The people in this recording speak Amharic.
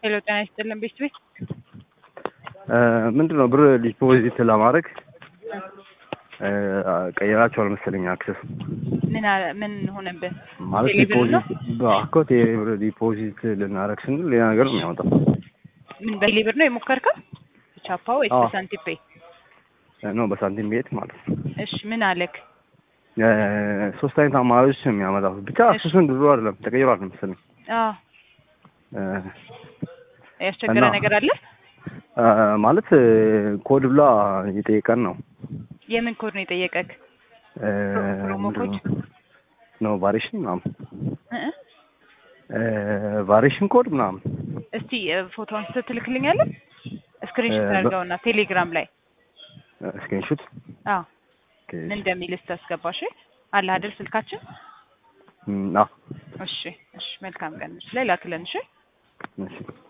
ሄሎ ጤና ይስጥልን ቤት ቤት ምንድን ነው ብር ዲፖዚት ለማድረግ ቀይራቸዋል መሰለኝ አክሰስ ምን አለ- ምን ሆነብን? ማለት ቴሌብር ነው? ዲፖዚት በአኮ ቴሌብር ዲፖዚት ልናደርግ ስንል ሌላ ነገር ነው የሚያወጣው። ምን በቴሌብር ነው የሞከርከው? ቻፓ ወይስ አዎ። በሳንቲም ፔይ? ነው በሳንቲም ቤት ማለት ነው። እሺ ምን አለክ? እ፣ ሶስት አይነት አማራጮች ነው የሚያመጣው። ብቻ እሺ። አክሰሱን ድሮ አይደለም ተቀይሯል መሰለኝ። አዎ እ፣ ያስቸገረ እና- ነገር አለ? እ፣ ማለት እ፣ ኮድ ብላ እየጠየቀን ነው። የምን ኮድ ነው የጠየቀክ? እ፣ ፕሮሞ ምንድን ኮድ? ነው? ነው ቫሪሽን ምናምን እ እ እ፣ ቫሪሽን ኮድ ምናምን እስቲ እ፣ ፎቶውን ስትልክልኛለህ? ስክሪንሾት እ፣ በ- አድርገውና ቴሌግራም ላይ ስክሪንሹት አዎ ምን እንደሚል ስታስገባሽ አለ አይደል ስልካችን? ና እሺ እሺ መልካም ቀን። እሺ ላይ ላክልን እሺ። እሺ